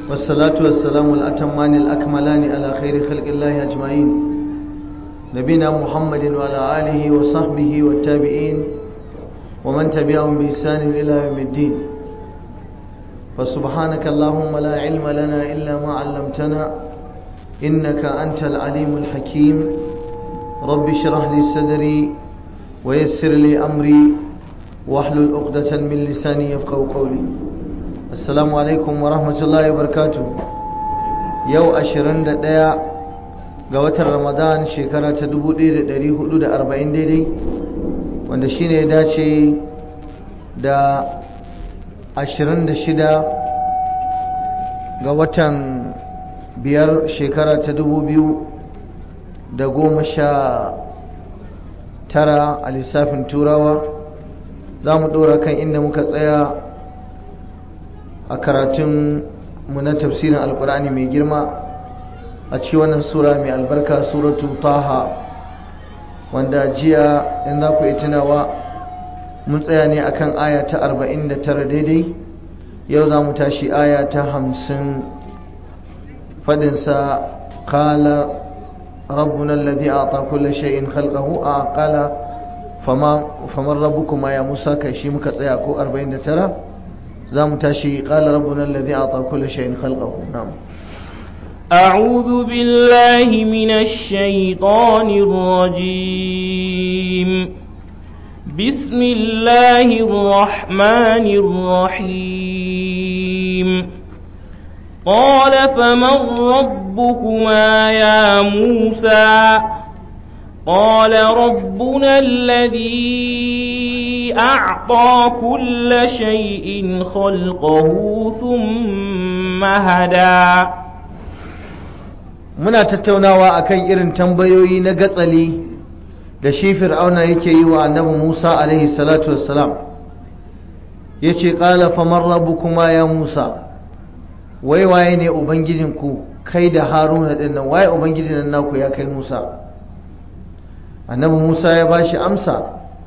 والصلاة والسلام الأتمان الأكملان على خير خلق الله أجمعين نبينا محمد وعلى آله وصحبه والتابعين ومن تبعهم بإحسان إلى يوم الدين فسبحانك اللهم لا علم لنا إلا ما علمتنا إنك أنت العليم الحكيم رب اشرح لي صدري ويسر لي أمري واحلل عقدة من لساني يفقه قولي السلام عليكم ورحمة الله وبركاته يو أشرن دقيا ga watan ramadan shekara ta 1440 daidai wanda shine ya dace da 26 ga watan biyar shekara ta 2019 a lissafin turawa za mu ɗora kan inda muka tsaya a karatun mu na tafsirin alkur'ani mai girma a ci wannan sura mai albarka suratu taha wanda jiya in za ku yi tunawa mun tsaya ne akan aya ta 49 daidai yau za mu tashi aya ta 50 fadinsa kala rabbuna alladhi a'ta kulli shay'in khalqahu a qala fama faman rabbukuma ya musa kai shi muka tsaya ko 49 za mu tashi qala rabbuna alladhi a'ta kulli shay'in khalqahu na'am أعوذ بالله من الشيطان الرجيم بسم الله الرحمن الرحيم قال فمن ربكما يا موسى قال ربنا الذي أعطى كل شيء خلقه ثم هدى muna tattaunawa akan irin tambayoyi na gatsali da shi fir'auna yake yi wa annabi Musa alaihi salatu wassalam yace qala faman rabbukuma ya Musa wai waye ne ubangijinku kai da Haruna din nan waye ubangijin nan naku ya kai Musa annabi Musa ya bashi amsa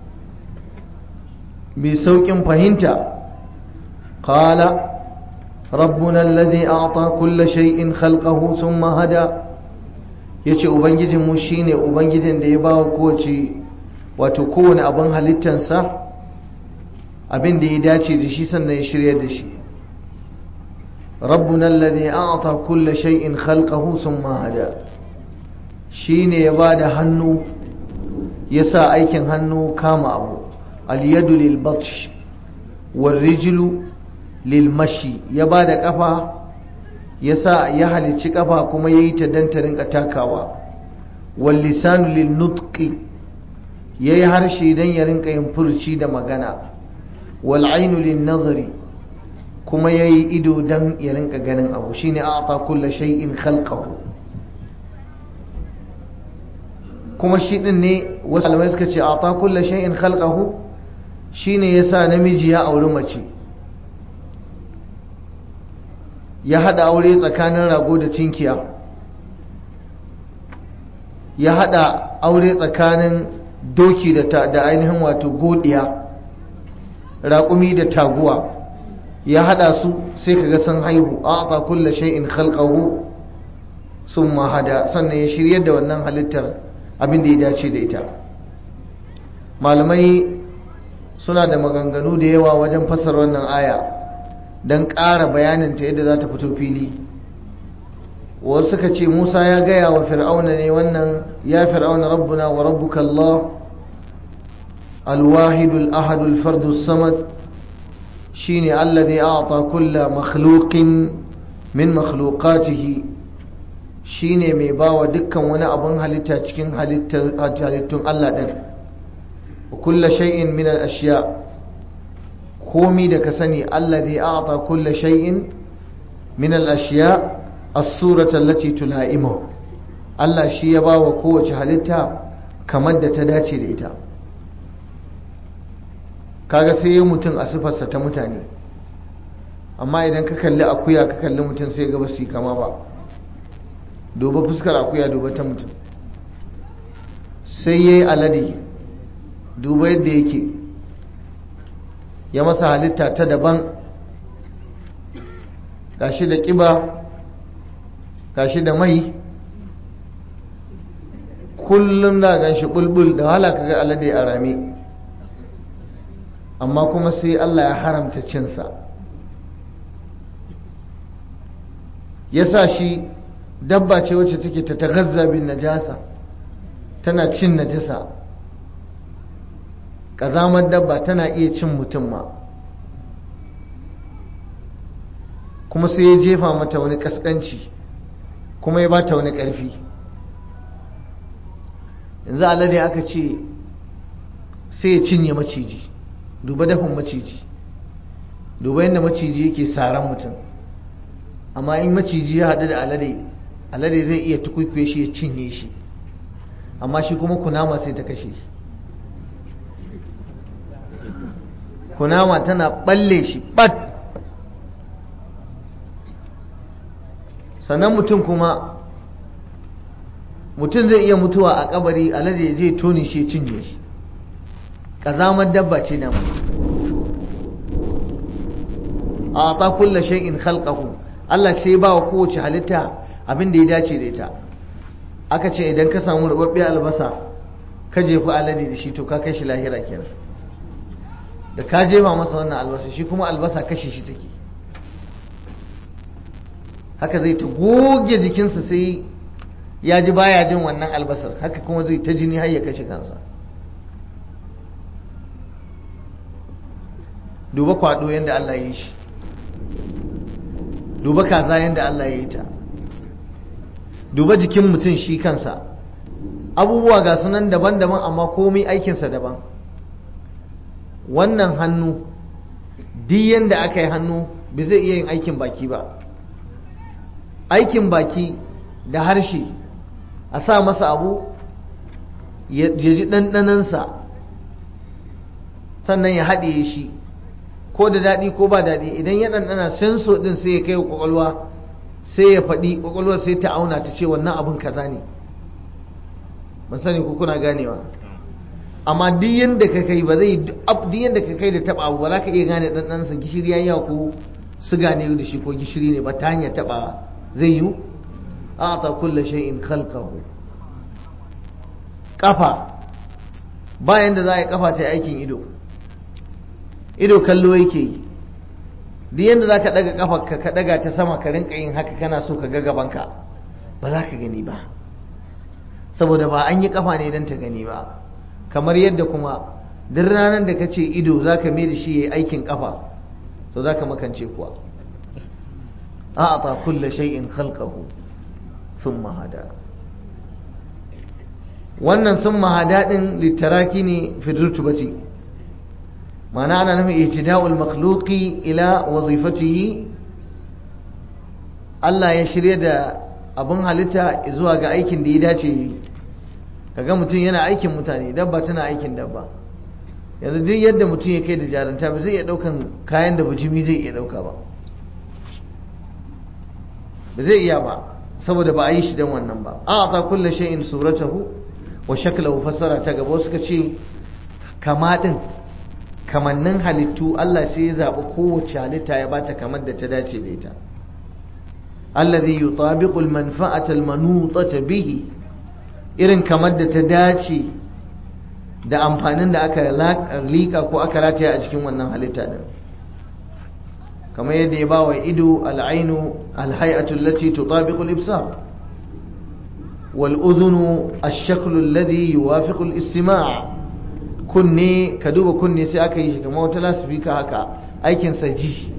mai saukin fahimta qala ربنا الذي أعطى كل شيء خلقه ثم هدى yace ubangijinmu shine ubangijin da ya ba wa kowace wato kowane abin halittansa abin da ya dace da shi sannan ya shirya da shi rabbuna alladhi a'ta kulla shay'in khalqahu thumma hada shine ya ba da hannu ya sa aikin hannu kama abu al yadu lil batsh wal rijlu lilmashi ya ba da ƙafa ya sa ya halicci ƙafa kuma ya yi ta don ta rinka takawa wallisanu lilnutqi ya yi harshe don ya rinka yin furci da magana wal'ainu linnazari kuma ya yi ido don ya rinka ganin abu shine a kulla shay'in khalqahu kuma shi din ne wasu alamai suka ce a kulla shay'in khalqahu shine yasa namiji ya auri mace ya haɗa aure tsakanin rago da cinkiya ya haɗa aure tsakanin doki da ainihin wato godiya raƙumi da taguwa ya haɗa su sai kaga sun haihu a aka kulla shay'in khalqahu sun mahada sannan ya shirya da wannan halittar abin da ya dace da ita malamai suna da maganganu da yawa wajen fassara wannan aya don ƙara bayaninta yadda za ta fito fili wasu suka ce musa ya gaya wa fir'auna ne wannan ya fir'auna rabbuna wa rabbuka allah alwahidul ahadul fardus samad shine alladhi a'ta kulla makhluqin min makhluqatihi shine mai bawa dukkan wani abun halitta cikin halittun Allah din wa kulla shay'in min al-ashya' komi da ka sani allazi a'ta kulla shay'in min al-ashya as-surata allati tulaimu Allah shi ya bawa kowace halitta kamar da ta dace da ita kaga sai ya mutum a sifarsa ta mutane amma idan ka kalli akuya ka kalli mutum sai ga basu kama ba duba fuskar akuya duba ta mutum sai yayi alade duba yadda yake ya masa halitta ta daban gashi da ƙiba gashi da mai kullum da gan shi bulbul da wahala kaga alade a rame amma kuma sai Allah ya haramta cinsa ya sa shi dabba ce wacce take ta tagazza bin najasa tana cin najasa ƙazamar dabba tana iya cin mutum ma kuma sai ya jefa mata wani ƙasƙanci kuma ya bata wani ƙarfi yanzu alade aka ce sai ya cinye maciji duba dafin maciji duba yadda maciji yake saran mutum amma in maciji ya haɗu da alade alade zai iya tukwikwe shi ya cinye shi amma shi kuma kunama sai ta kashe shi kunama tana balle shi bat sannan mutum kuma mutum zai iya mutuwa a kabari alade ya je toni shi ya cinye shi ƙazamar dabba ce na a ta kulla shay'in khalqahu Allah sai ba wa kowace halitta abin da ya dace da ita aka ce idan ka samu rubabbiya albasa ka jefi alade da shi to ka kai shi lahira kenan da ka jefa masa wannan albasa shi kuma albasa kashe shi take haka zai ta goge jikinsa sai ya ji baya jin wannan albasar haka kuma zai ta jini har ya kashe kansa duba kwado yadda Allah ya yi shi duba kaza yadda Allah ya yi ta duba jikin mutum shi kansa abubuwa ga sunan daban-daban amma komai aikinsa daban wannan hannu duk yadda aka yi hannu bai zai iya yin aikin baki ba aikin baki da harshe a sa masa abu ya ji ɗanɗanansa sannan ya haɗe shi ko da daɗi ko ba daɗi idan ya ɗanɗana senso ɗin sai ya kai wa ƙwaƙwalwa sai ya faɗi ƙwaƙwalwa sai ta auna ta ce wannan abin kaza ne ban sani ko kuna ganewa amma duk yadda ka kai ba zai duk yadda ka kai da taɓa abu ba za ka iya gane ɗanɗansa gishiri ya yawa ko suga ne da shi ko gishiri ne ba ta hanyar taɓa zai yiwu a ta kulle shay'in khalqahu kafa bayan da za a yi kafa ta aikin ido ido kallo yake yi duk yadda za ka daga kafa ka daga ta sama ka rinka yin haka kana so ka ga gabanka ba za ka gani ba saboda ba an yi kafa ne don ta gani ba kamar yadda kuma duk ranar da ka ce ido za ka mai da shi ya yi aikin kafa to za ka makance kuwa a ta kulle shay'in khalqahu thumma hada wannan sun mahada ɗin littaraki ne fi rutubati mana ana nufin ihtida'ul makhluqi ila wazifatihi Allah ya shirya da abin halitta zuwa ga aikin da ya dace yi kaga mutum yana aikin mutane dabba tana aikin dabba yanzu duk yadda mutum ya kai da jaranta ba zai iya daukan kayan da bujimi zai iya dauka ba ba zai iya ba saboda ba a yi shi don wannan ba a ta kulle shay'in suratahu wa shaklahu fassara ta gaba suka ce kama din kamannin halittu Allah sai ya zaɓi kowace halitta ya bata kamar da ta dace da ita alladhi yutabiqu al-manfa'ata al-manutata bihi irin kamar da ta dace da amfanin da aka lika ko aka rataya a cikin wannan halitta din kamar yadda ya bawa ido al-ainu al-hay'atu allati tutabiqu al-ibsar والأذن الشكل الذي يوافق الاستماع kunne ka duba kunne sai aka yi shi kamar wata lasifika haka aikin ji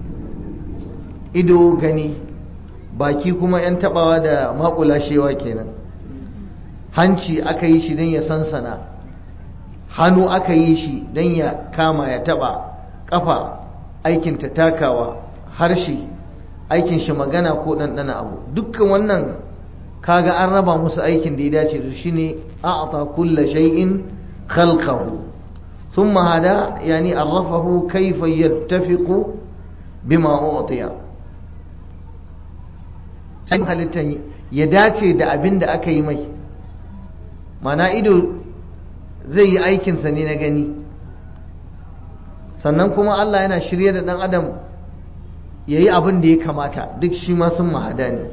ido gani baki kuma yan tabawa da makulashewa kenan hanci aka yi shi don ya sansana hannu aka yi shi don ya kama ya taba kafa aikin ta takawa harshe aikin shi magana ko ɗanɗana abu dukkan wannan kaga an raba musu aikin da ya dace da shi ne a'ata kulla shay'in khalqahu thumma hada yani arrafahu kayfa yattafiqu bima utiya sai halittan ya dace da abin da aka yi mai mana ido zai yi aikinsa ne na gani sannan kuma Allah yana shirye da ɗan adam ya yi abin da ya kamata duk shi ma sun mahada ne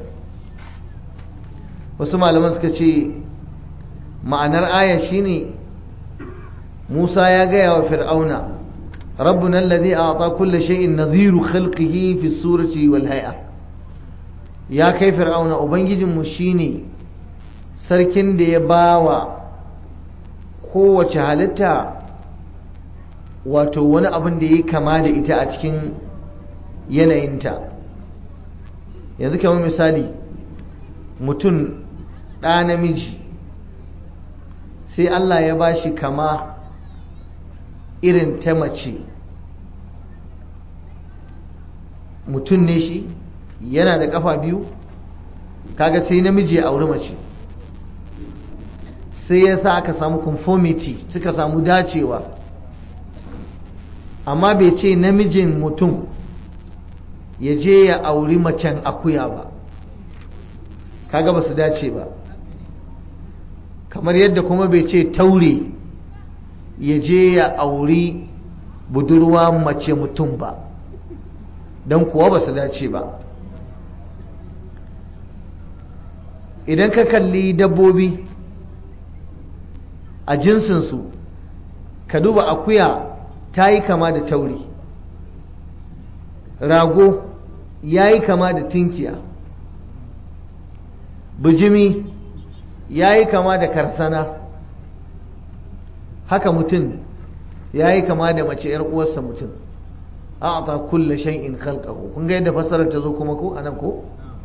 wasu malaman suka ce ma'anar aya shine musa ya gaya wa fir'auna rabbuna alladhi a'ta kulla shay'in nadhiru khalqihi fi surati wal hay'a ya kai fir'auna ubangijinmu shine sarkin da ya bawa kowace halitta wato wani abin da ya kama da ita a cikin yanayinta yanzu kamar misali mutum ɗa namiji sai Allah ya ba shi kama irin ta mace mutum ne shi yana da ƙafa biyu kaga sai namiji ya auri mace sai ya sa aka samu conformity suka samu dacewa amma bai ce namijin mutum ya je ya auri macen akuya ba kaga ba su dace ba kamar yadda kuma bai ce taure ya je ya auri budurwa mace mutum ba don kuwa ba su dace ba idan ka kalli dabbobi a jinsinsu ka duba akuya ta yi kama da tauri rago ya yi kama da tinkiya bijimi ya yi kama da karsana haka mutum ya yi kama da mace ‘yar uwarsa mutum a ta kulle shay'in khalqahu kun ga yadda fasarar ta zo kuma ko anan ko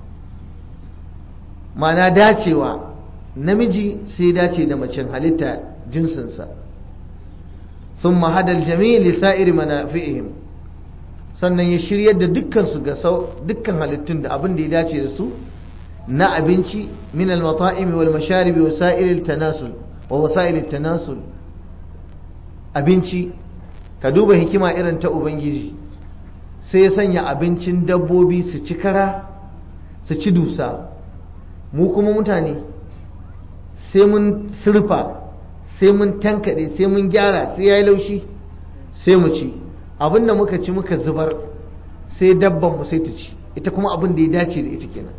mana dacewa namiji sai dace da macen halitta jinsinsa ثم هدى الجميع لسائر منافئهم sannan ya shiryar da dukkansu ga dukkan halittun da abin da ya dace da su na abinci min al-mata'imi wal masharibi wa sa'il tanasul wa wasa'il tanasul abinci ka duba hikima irin ta ubangiji sai ya sanya abincin dabbobi su ci kara su ci dusa mu kuma mutane sai mun surfa sai mun tankade sai mun gyara sai ya yi laushi sai mu ci abin da muka ci muka zubar sai dabban mu sai ta ci ita kuma abin da ya dace da ita kenan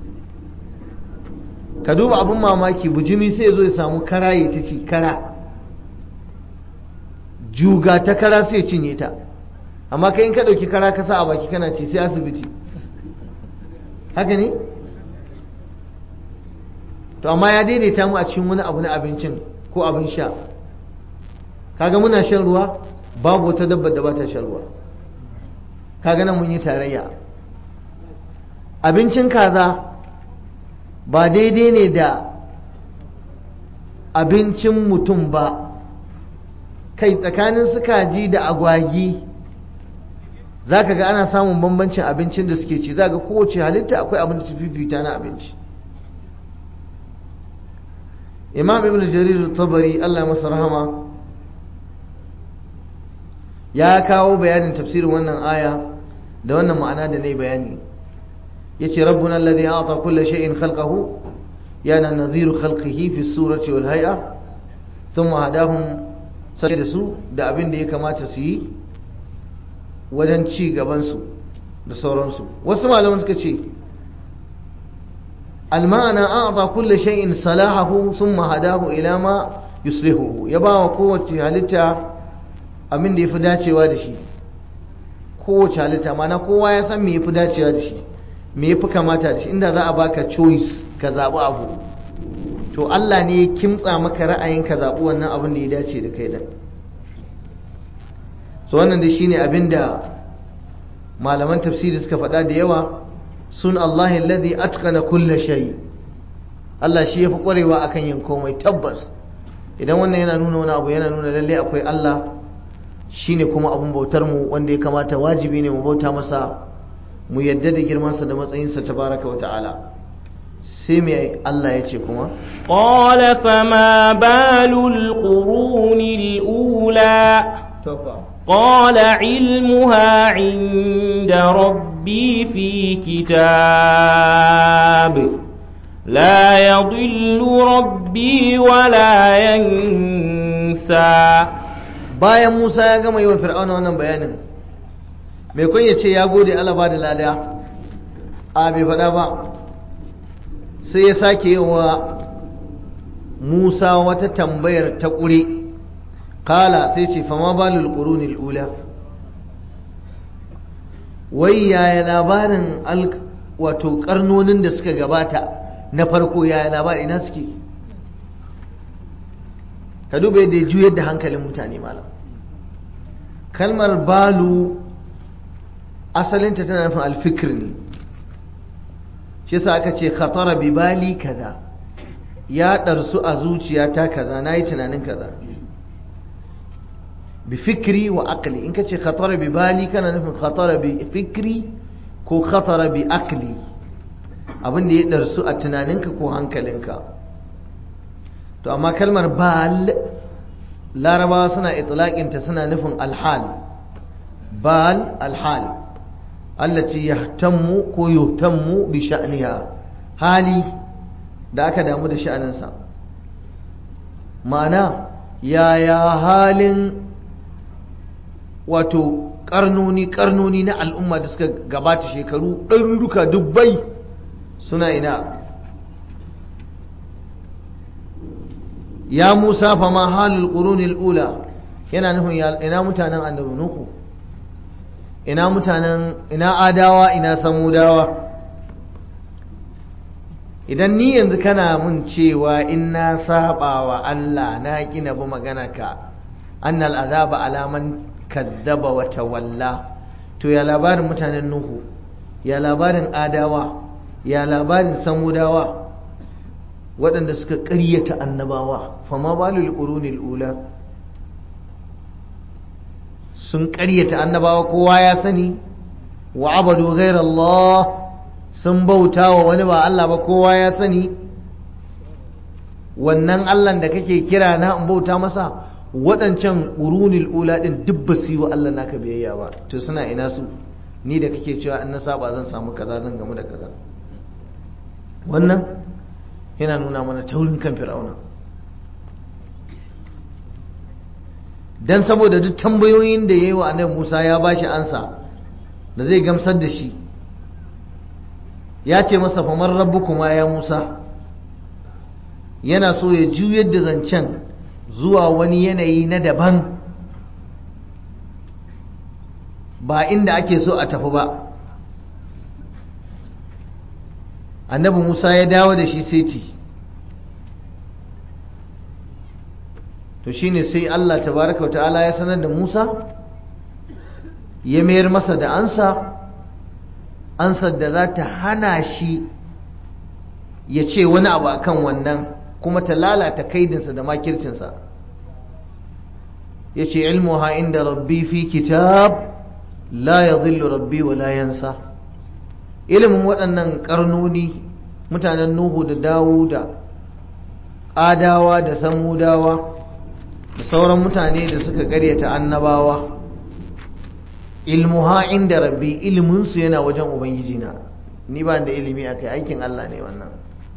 ka duba abin mamaki bujimi sai ya zo ya samu kara ya ta ci kara juga ta kara sai ya cinye ta amma kai in ka ɗauki kara ka sa a baki kana ci sai asibiti haka ne to amma ya daidaita mu a cikin wani abu na abincin ko abin sha kaga muna shan ruwa babu wata dabba da ba ta shan ruwa kaga nan mun yi tarayya abincin kaza ba daidai ne da abincin mutum ba kai tsakanin su kaji da agwagi za ka ga ana samun bambancin abincin da suke ci za ga kowace halitta akwai abin da ta fifita na abinci imam ibn jarir tabari allah masa rahama ya kawo bayanin tafsirin wannan aya da wannan ma'ana da nayi bayani yace rabbuna alladhi a'ta kulla shay'in khalqahu yana nadhiru khalqihi fi surati wal hay'a thumma hadahum sai da su da abin da ya kamata su yi wajen ci gaban su da sauransu wasu malaman suka ce المعنى أعطى كل شيء صلاحه ثم هداه إلى ما يصلحه يبا وقوة halitta abin da ya fi dacewa da shi kowace halitta mana kowa ya san me ya fi dacewa da shi me ya fi kamata da shi inda za a baka choice ka zaɓi abu to Allah ne ya kimtsa maka ra'ayin ka zaɓi wannan abin da ya dace da kai da so wannan da shine abin da malaman tafsiri suka faɗa da yawa sun Allah alladhi atqana kulla shay Allah shi yafi kwarewa akan yin komai tabbas idan wannan yana nuna wani abu yana nuna lalle akwai Allah shine kuma abun bautar mu wanda ya kamata wajibi ne mu bauta masa mu yadda da girman sa da matsayin sa tabaraka wa ta'ala sai me Allah ya ce kuma qala fama balul qurunil ula tofa قال علمها عند ربي في كتاب لا يضل ربي ولا ينسى bayan Musa ya gama yi wa Fir'auna wannan bayanin mai kun ya ce ya gode Allah ba da lada a bai faɗa ba sai ya sake yi wa Musa wata tambayar ta ƙure kala sai ce fama balul ƙurunil ula wai yaya labarin wato karnonin da suka gabata na farko yaya labarin ina suke ka duba yadda ya juyar da hankalin mutane malam kalmar balu asalinta tana nufin alfikir ne shi sa aka ce khatara bi bali kaza ya ɗarsu a zuciyata kaza na yi tunanin kaza bi fikri wa akli in ka ce khatara bi bali kana nufin khatara bi fikri ko khatara bi akli abin da ya ɗarsu a tunaninka ko hankalinka to amma kalmar bal larabawa suna itlaƙinta suna nufin alhal bal alhal allati yahtammu ko yuhtammu bi sha'niha hali da aka damu da sha'aninsa ma'ana yaya halin wato karnoni karnoni na al'umma da suka gabata shekaru ɗaruruka dubbai suna ina ya musa fa ma halul qurunil ula yana nufin ina mutanen annabi nuhu ina mutanen ina adawa ina samudawa idan ni yanzu kana mun cewa in na saba wa Allah na kina bi magana ka annal azaba alaman kaddaba wa tawalla to ya labarin mutanen nuhu ya labarin adawa ya labarin samudawa waɗanda suka ƙaryata annabawa fama balul qurunil ula sun ƙaryata annabawa kowa ya sani wa abadu Allah sun bauta wa wani ba Allah ba kowa ya sani wannan Allah da kake kira na in bauta masa waɗancan ƙurunil ula ɗin duk ba su yi wa Allah naka biyayya ba to suna ina su ni da kake cewa in na saba zan samu kaza zan gamu da kaza wannan yana nuna mana taurin kan fir'auna dan saboda duk tambayoyin da yayi wa annabi Musa ya bashi ansa da zai gamsar da shi ya ce masa famar rabbukuma ya Musa yana so ya juyar da zancen zuwa wani yanayi na daban ba inda ake so a tafi ba annabi Musa ya dawo da shi seti to shine sai Allah tabaraka ta'ala ya sanar da Musa ya mayar masa da ansa ansar da za ta hana shi ya ce wani abu akan wannan kuma ta lalata kaidinsa da makircinsa ya ce ilmuha inda rabbi fi kitab la ya rabbi wa la yansa ilimin waɗannan ƙarnoni mutanen nuhu da dawuda adawa da samudawa da sauran mutane da suka karyata annabawa ilmuha inda rabbi iliminsu yana wajen ubangijina ni ba da ilimi a kai aikin Allah ne wannan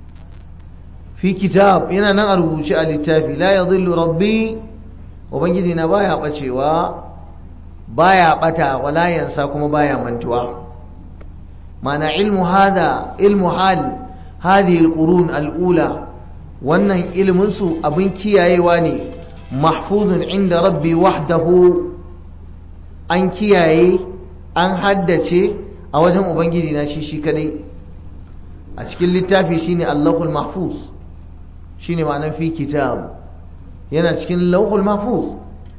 fi kitab yana nan a rubuce a littafi la ya zillu rabbi ubangijina baya bacewa baya bata wala yansa kuma baya mantuwa mana ilmu hada ilmu hal hadhihi alqurun alula wannan ilimin su abin kiyayewa ne mahfuzun inda rabbi wahdahu an kiyaye an haddace a wajen ubangiji na shi shi kadai a cikin littafi shine allahul mahfuz shine ma'anar fi kitab yana cikin lauhul mahfuz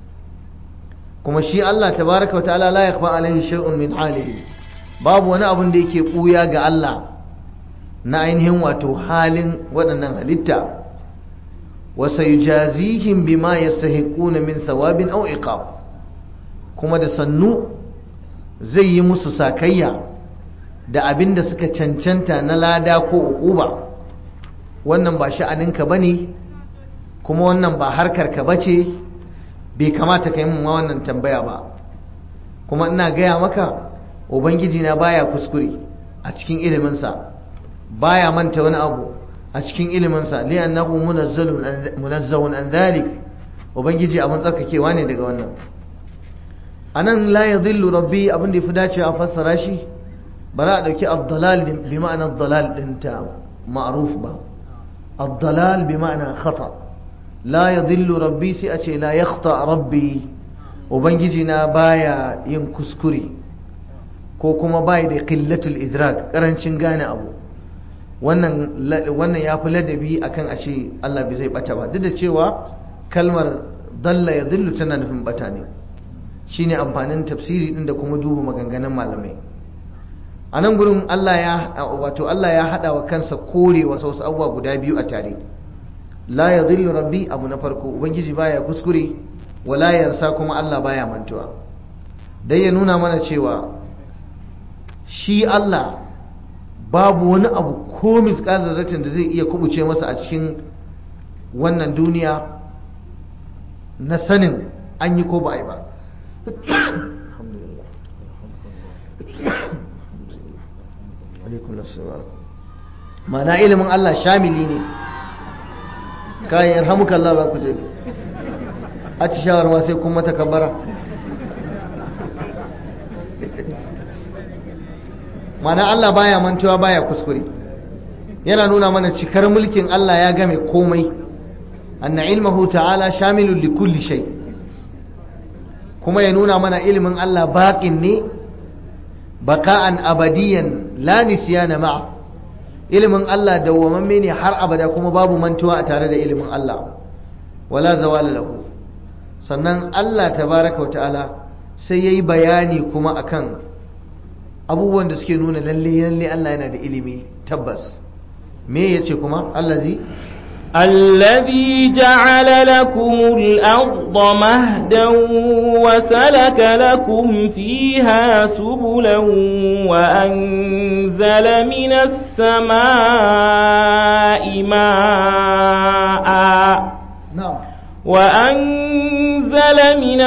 kuma shi Allah tabaraka wata'ala la yakhfa alaihi shay'un min halihi babu wani abun da yake buya ga Allah na ainihin wato halin waɗannan halitta wa sayujazihim bima yastahiquna min thawabin aw iqab kuma da sannu zai yi musu sakayya da abin da suka cancanta na lada ko uquba wannan ba sha'aninka bane kuma wannan ba harkarka bace bai kamata ka yi mun wannan tambaya ba kuma ina gaya maka ubangiji na baya kuskure a cikin iliminsa baya manta wani abu a cikin iliminsa li annahu munazzalun munazzahun an dhalik ubangiji abin tsarkakewa ne daga wannan anan la yadhillu rabbi abin da yafi dacewa a fassara shi bara a dauki ad-dalal bi ma'ana ad-dalal din ta ma'ruf ba ad-dalal bi ma'ana khata la yadhillu rabbi sai a ce la yakhta rabbi ubangiji na baya yin kuskure ko kuma bai da qillatul idrak karancin gane abu wannan wannan yafi ladabi akan a ce Allah bai zai bata ba duk da cewa kalmar dalla yadhillu tana nufin bata ne shine amfanin tafsiri din da kuma duba maganganun malamai a nan gurin Allah ya wato Allah ya hada wa kansa kore wasu wasu abubuwa guda biyu a tare la yadhillu rabbi abu na farko ubangiji baya kuskure wala yansa kuma Allah baya mantuwa dai ya nuna mana cewa shi Allah babu wani abu ko misƙal zarratin da zai iya kubuce masa a cikin wannan duniya na sanin an yi ko ba a yi ba mana ilimin Allah shamili ne kayan yarhamuka Allah za ku je a ci shawarwa sai kun mata kabara mana Allah baya mantuwa baya kuskure yana nuna mana cikar mulkin Allah ya game komai anna ilmahu ta'ala shamilun li kulli shay kuma ya nuna mana ilimin Allah baqin ne baka'an abadiyan la nisyana ma'a ilimin Allah dawwamamme ne har abada kuma babu mantuwa a tare da ilimin Allah wala zawala lahu sannan Allah tabaraka wa ta'ala sai yayi bayani kuma akan abubuwan da suke nuna lalle lalle Allah yana da ilimi tabbas me yace kuma allazi الذي جعل لكم الأرض مهدا وسلك لكم فيها سبلا وأنزل من السماء ماء نعم وأنزل من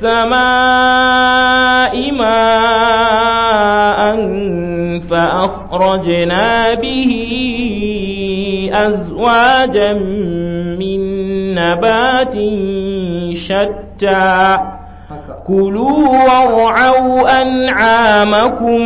السماء ماء فأخرجنا به أزواجا من نبات شتى كلوا وارعوا أنعامكم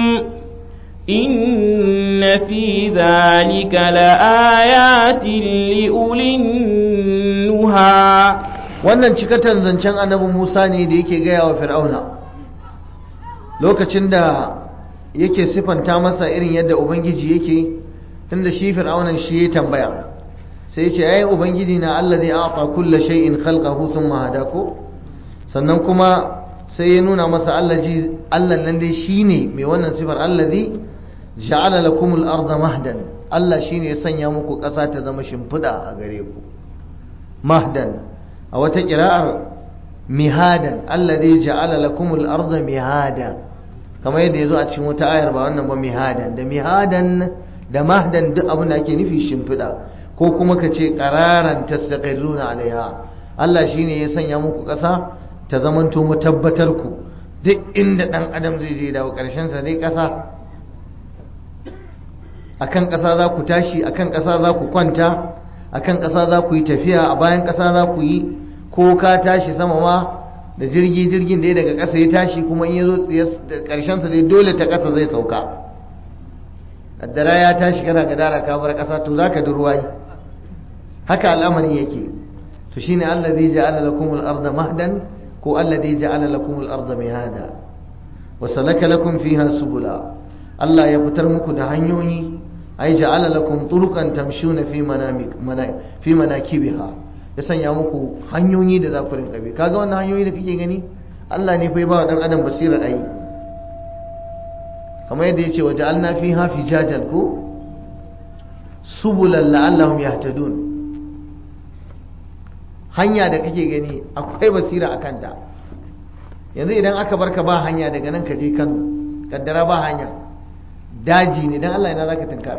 إن في ذلك لآيات لأولي النهى wannan cikatan zancen annabi Musa ne da yake gaya wa Fir'auna lokacin da yake sifanta masa irin yadda ubangiji yake tunda shi Fir'aunan shi ya tambaya sai ya ce ai ubangiji na allazi a'ta kulli shay'in khalqahu thumma hadako sannan kuma sai ya nuna masa allaji Allah nan dai shine mai wannan sifar allazi ja'ala lakumul arda mahdan Allah shine ya sanya muku ƙasa ta zama shimfiɗa a gare ku mahdan a wata ƙira'ar mihadan alladhi ja'ala lakumul arda mihada kamar yadda yazo a cikin wata ayar ba wannan ba mihadan da mihadan da mahdan duk abin da ake nufi shimfiɗa ko kuma ka ce qararan tastaqirruna alaiha Allah shine ya sanya muku ƙasa ta zamanto matabbatar ku duk inda dan adam zai je dawo ƙarshen sa dai ƙasa akan ƙasa za ku tashi akan ƙasa za ku kwanta akan ƙasa za ku yi tafiya a bayan ƙasa za ku yi ko ka tashi sama ma da jirgi jirgin da ya daga ƙasa ya tashi kuma in ya zo ƙarshensa dai dole ta ƙasa zai sauka kaddara ya tashi kana gadara ka bar ƙasa to zaka da ruwa haka al'amari yake to shine allazi ja'ala lakum al-ardha mahdan ko allazi ja'ala lakum al-ardha mihada wa salaka lakum fiha subula Allah ya fitar muku da hanyoyi ai ja'ala lakum turuqan tamshuna fi manamik fi manakibiha ya sanya muku hanyoyi da za ku rinka bi kaga wannan hanyoyi da kake gani Allah ne fa ya ba wa dan adam basirar ayi kamar yadda yace waja'alna fiha fijajan ko subulan la'allahum yahtadun hanya da kake gani akwai basira a kanta yanzu idan aka barka ba hanya daga nan ka je Kano kaddara ba hanya daji ne dan Allah ina zaka tunkara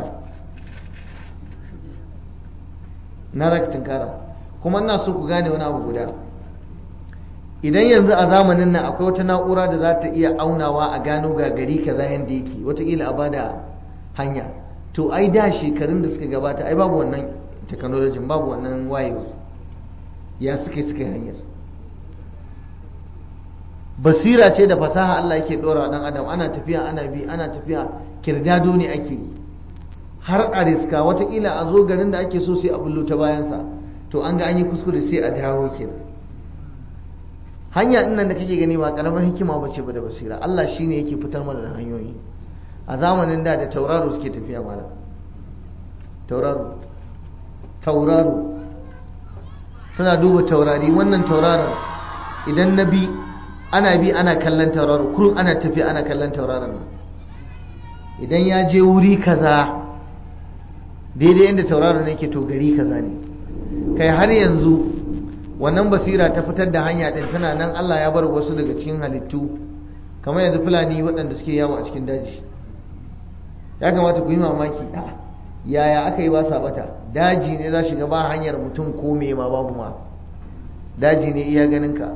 na zaka tunkara kuma ina so ku gane wani abu guda idan yanzu a zamanin nan akwai wata na'ura da za ta iya aunawa a gano ga gari kaza yanda yake wataƙila a bada hanya to ai da shekarun da suka gabata ai babu wannan technology babu wannan wayewa ya suka suka hanyar basira ce da fasaha Allah yake dora dan adam ana tafiya ana bi ana tafiya kirdado ne ake yi har a riska watakila a zo garin da ake so sai a bullo ta bayansa to an ga an yi kuskure sai a dawo kenan hanya ɗin nan da kake gani ba karamar hikima ba ce ba da basira Allah shine yake fitar mana da hanyoyi a zamanin da da tauraro suke tafiya mana tauraro tauraro suna duba taurari wannan tauraron idan na bi ana bi ana kallon tauraro kurun ana tafiya ana kallon tauraron nan idan ya je wuri kaza daidai inda tauraron ne ke to gari kaza ne kai har yanzu wannan basira ta fitar da hanya din tana nan Allah ya bar wasu daga cikin halittu kamar yanzu fulani waɗanda suke yawo a cikin daji ya kamata ku yi mamaki yaya aka yi ba sa bata daji ne za shiga ba hanyar mutum ko me ma babu ma daji ne iya ganin ka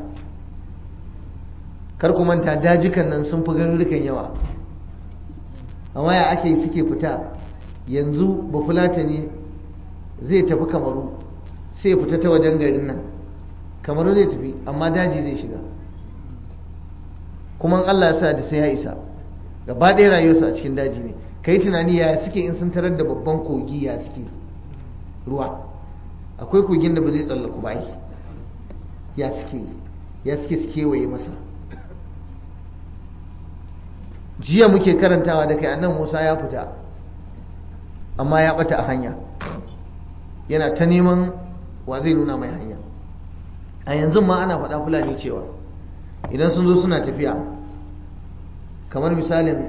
kar ku manta dajikan nan sun fi garurrukan yawa amma ya ake suke fita yanzu ba fulata ne zai tafi kamaru sai fita ta wajen garin nan kamaru zai tafi amma daji zai shiga kuma Allah ya sa da sai ya isa gaba ɗaya rayuwarsa a cikin daji ne kai tunani ya suke in sun tarar da babban kogi ya suke ruwa akwai kogin da ba zai tsallaku ba ya suke ya suke su kewaye masa jiya muke karantawa da kai annan musa ya fita amma ya bata a hanya yana ta neman wa zai nuna mai hanya a yanzu ma ana faɗa fulani cewa idan sun zo suna tafiya kamar misalin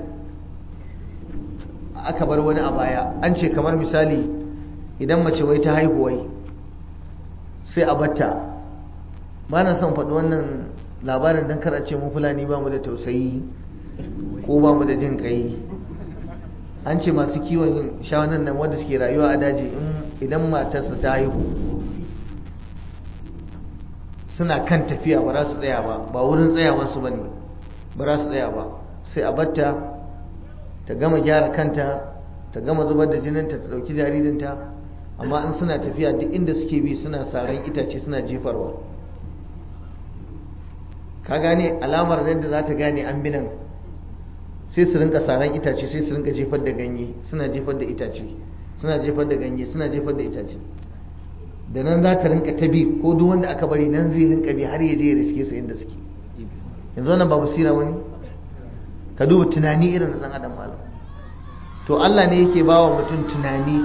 aka bar wani a baya an ce kamar misali idan mace wai ta haihuwai sai a batta ba na son faɗi wannan labarin don kar a ce mu fulani ba mu da tausayi ko ba mu da jin kai an ce masu kiwon shawanan nan wanda suke rayuwa a daji idan matarsa ta haihu suna kan tafiya ba za su tsaya ba ba wurin tsayawansu ba ne ba za su tsaya ba sai a batta ta gama gyara kanta ta gama zubar da jininta ta ɗauki jaririnta amma in suna tafiya duk inda suke bi suna saran itace suna jefarwa ka gane alamar yadda za ta gane an binan sai su rinka saran itace sai su rinka jefar da ganye suna jefar da itace suna jefar da ganye suna jefar da itace da nan za ta rinka ta bi ko duk wanda aka bari nan zai rinka bi har ya je ya riske su inda suke yanzu wannan ba basira wani ka duba tunani irin na dan adam malam to Allah ne yake bawa mutum tunani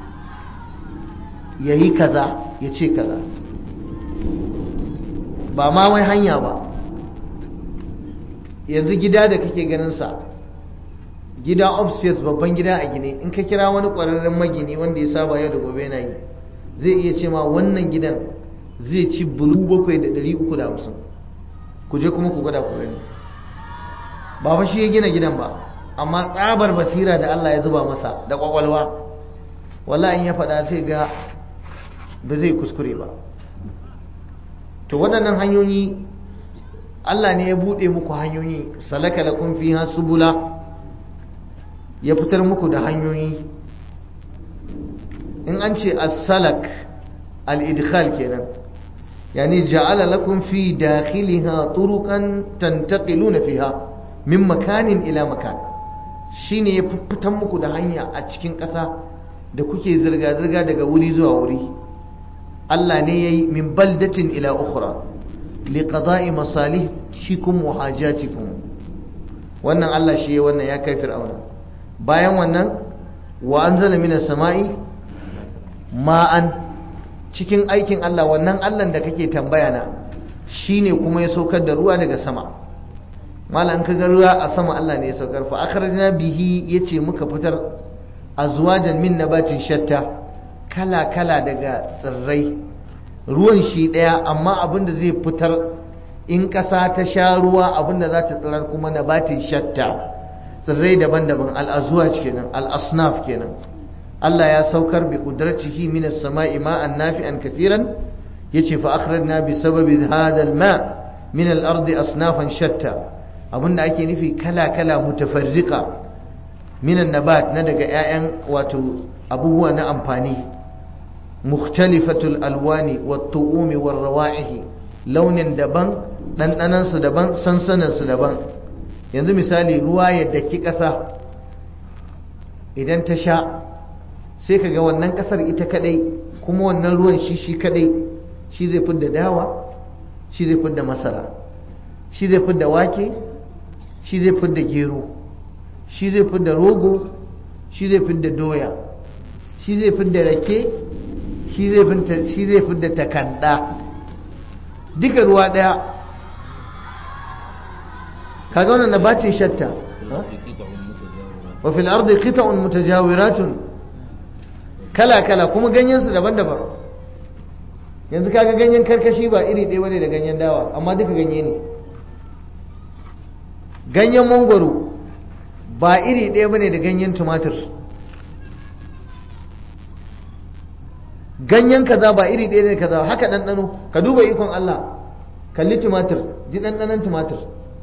yayi kaza ya ce kaza ba ma wai hanya ba yanzu gida da kake ganin sa gida upstairs babban gida a gine in ka kira wani ƙwararren magini wanda ya saba yau da gobe yana yi zai iya ce ma wannan gidan zai ci bulu bakwai da ɗari uku da hamsin ku je kuma ku gwada ku gani ba fa shi ya gina gidan ba amma tsabar basira da Allah ya zuba masa da kwakwalwa wallahi in ya faɗa sai ga ba zai kuskure ba to waɗannan hanyoyi Allah ne ya buɗe muku hanyoyi salaka lakum fiha subula ya fitar muku da hanyoyi in an ce as-salak al-idkhal kenan yani ja'ala lakum fi dakhiliha turuqan tantaqiluna fiha min makanin ila makan shine ya fitar muku da hanya a cikin ƙasa da kuke zirga zirga daga wuri zuwa wuri Allah ne yayi min baldatin ila ukhra liqada'i masalihikum wa hajatikum wannan Allah shi wannan ya kai fir'auna bayan wannan wa anzala minas sama'i ma'an cikin aikin Allah wannan Allah da kake tambaya na shine kuma ya saukar da ruwa daga sama malan ka ga ruwa a sama Allah ne ya saukar fa akhrajna bihi yace muka fitar azwajan min nabatin shatta kala kala daga tsirrai ruwan shi daya amma abin da zai fitar in ƙasa ta sha ruwa abin da za ta tsirar kuma nabatin shatta tsirrai daban-daban al-azwaj kenan al-asnaf kenan Allah ya saukar bi qudratihi min as-sama'i ma'an nafi'an kathiran yace fa akhrajna bi sababi hadha al-ma' min al-ardi asnafan shatta abinda ake nufi kala-kala mutafarriqa minan nabat na daga 'ya'yan wato abubuwa na amfani mukhtalifatul alwani wat tu'umi war rawa'ihi launin daban ɗanɗanansu daban sansaninsu daban yanzu misali ruwa ya daki ƙasa idan ta sha sai ka ga wannan ƙasar ita kadai kuma wannan ruwan shi shi kadai shi zai fidda dawa shi zai fidda masara shi zai fidda wake shi zai fidda gero shi zai fidda rogo shi zai fidda doya shi zai fidda rake shi zai fidda takanda duka ruwa daya kaga wannan nabatin shatta wa fil ardi qita'un mutajawiratun kala kala kuma ganyen su daban-daban yanzu kaga ganyen karkashi ba iri ɗaya bane da ganyen dawa amma duka ganye ne ganyen mangwaro ba iri ɗaya bane da ganyen tumatir ganyen kaza ba iri ɗaya ne kaza haka ɗanɗano ka duba ikon Allah kalli tumatir ji ɗanɗanon tumatir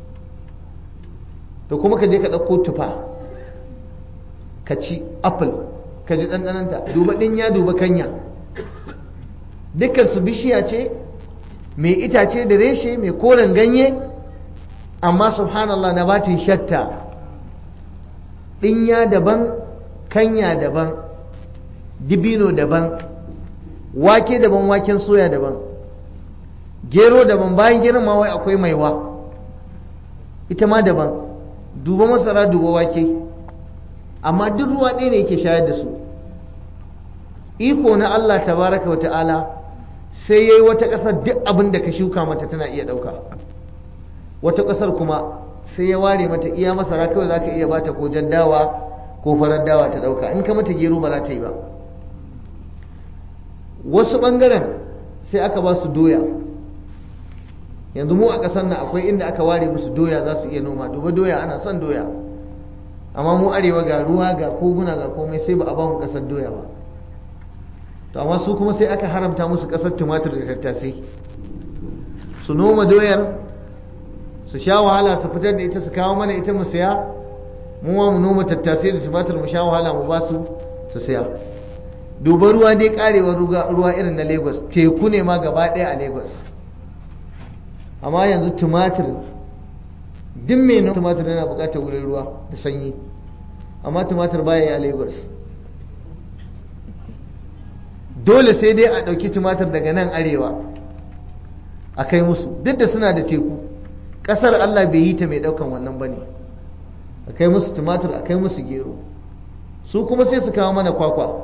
to kuma ka je ka ɗauko tufa ka ci apple ka ji ɗanɗanonta duba ɗinya duba kanya dukkan su bishiya ce mai itace da reshe mai koren ganye amma subhanallah na batin shatta ɗinya daban kanya daban dibino daban wake daban waken soya daban gero daban bayan geron ma wai akwai maiwa ita ma daban duba masara duba wake amma duk ruwa ɗaya ne yake shayar da su iko na Allah tabaraka wata'ala sai yayi wata ƙasar duk abin da ka shuka mata tana iya ɗauka wata ƙasar kuma sai ya ware mata iya masara kawai zaka iya bata ko jan dawa ko farar dawa ta ɗauka in ka mata gero ba za ta yi ba wasu ɓangaren sai aka ba su doya yanzu mu a ƙasar nan akwai inda aka ware musu doya za su iya noma duba doya ana son doya amma mu arewa ga ruwa ga koguna ga komai sai ba a ba mu ƙasar doya ba to amma su kuma sai aka haramta musu ƙasar tumatir da tattasai su noma doyar su sha wahala su fitar da ita su kawo mana ita mu saya mu ma mu noma tattasai da tumatir mu sha wahala mu ba su su saya duba ruwa dai karewa ruwa irin na lagos teku ne ma gaba ɗaya a lagos amma yanzu tumatir duk mai noma tumatir yana buƙatar wurin ruwa da sanyi amma tumatir baya yi a lagos dole sai dai a ɗauki tumatir daga nan arewa a kai musu duk da suna da teku ƙasar allah bai yi ta mai ɗaukan wannan ba ne a kai musu tumatir a kai musu gero su kuma sai su kawo mana kwakwa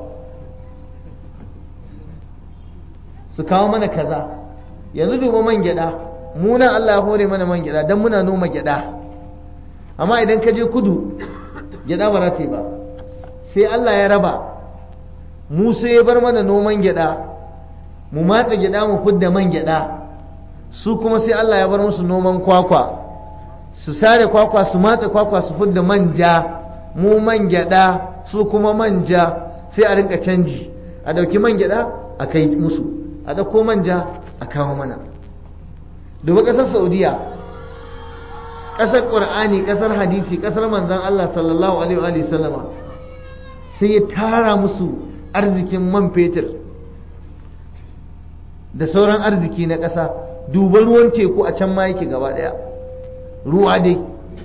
su kawo mana kaza yanzu duba man gyada muna Allah hore mana man gyada don muna noma gyada amma idan ka je kudu gyada ba za ta yi ba sai Allah ya raba mu sai ya bar mana noman gyada mu matsa gyada mu fidda man gyada su kuma sai Allah ya bar musu noman kwakwa su sare kwakwa su matsa kwakwa su fidda manja mu man gyada su kuma manja sai a rinka canji a dauki man gyada a kai musu a dauko manja a kawo mana duba kasar saudiya kasar ƙur'ani kasar hadisi kasar manzan Allah sallallahu alaihi wa sallama sai ya tara musu arzikin man fetur da sauran arziki na ƙasa duba ruwan teku a can ma yake gaba ɗaya ruwa dai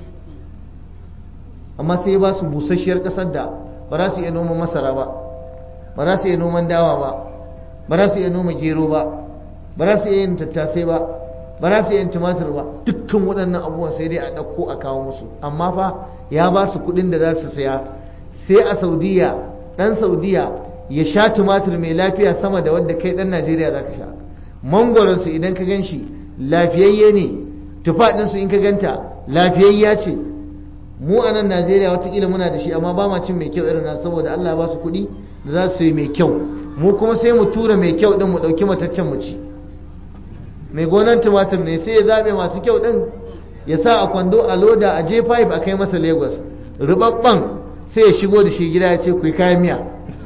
amma sai ya ba su busasshiyar ƙasar da ba za su iya noman masara ba ba za su iya noman dawa ba ba za su iya noma gero ba ba za su iya yin tattasai ba ba za su iya yin tumatir ba dukkan waɗannan abubuwan sai dai a ɗauko a kawo musu amma fa ya ba su kuɗin da za su saya sai a saudiya ɗan saudiya ya sha tumatir mai lafiya sama da wadda kai ɗan najeriya za ka sha mangwaronsu idan ka gan shi lafiyayye ne tufa ɗinsu in ka ganta lafiyayya ce mu a nan najeriya watakila muna da shi amma ba ma cin mai kyau irin nan saboda allah ba su kuɗi da za su yi mai kyau mu kuma sai mu tura mai kyau ɗin mu ɗauki mataccen mu ci mai gonan tumatir ne sai ya zaɓe masu kyau ɗin ya sa a kwando a loda a j5 a kai masa lagos rubabban sai ya shigo da shi gida ya ce ku yi kayan miya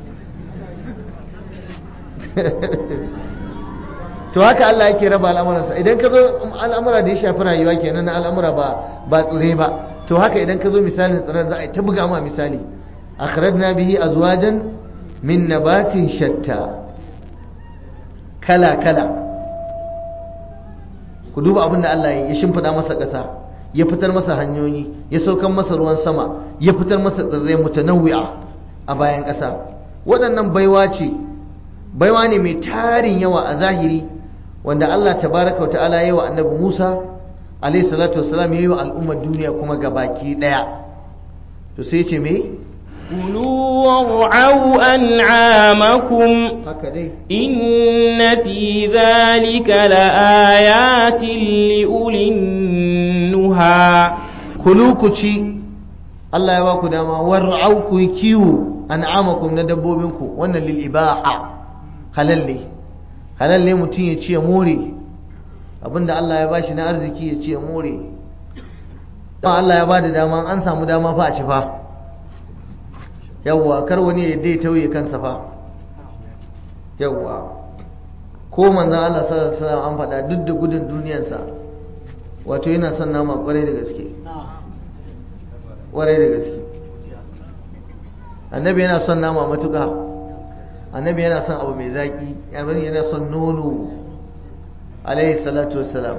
to haka Allah yake raba al'amuransa idan ka zo al'amura da ya shafi rayuwa kenan na al'amura ba ba tsire ba to haka idan ka zo misalin tsiren za a yi ta buga ma misali akhrajna bihi azwajan min nabatin shatta kala kala ku duba abin da Allah ya shimfiɗa masa ƙasa ya fitar masa hanyoyi ya saukan masa ruwan sama ya fitar masa tsirrai mutanawwi'a a bayan ƙasa waɗannan baiwa ce baiwa ne mai tarin yawa a zahiri wanda Allah tabaraka wa ta'ala ya wa annabi Musa alayhi salatu wassalam ya yi wa al'ummar duniya kuma gabaki ɗaya to sai ce me كلوا وارعوا أنعامكم haka dai إن في ذلك لآيات لأولي النهى kulu ku ci Allah ya ba ku dama war'au ku yi kiwo an'amakum na dabbobinku wannan lil ibaha halal ne halal ne mutum ya ci ya more abinda Allah ya bashi na arziki ya ci ya more ba Allah ya bada dama an samu dama fa a ci fa yawwa kar wani ya dai tauye kansa fa yawwa ko manzon Allah sallallahu alaihi wasallam an faɗa duk da gudun duniyarsa wato yana son nama kwarai da gaske kwarai da gaske annabi yana son nama matuka annabi yana son abu mai zaki yamin yana son nono alaihi salatu wassalam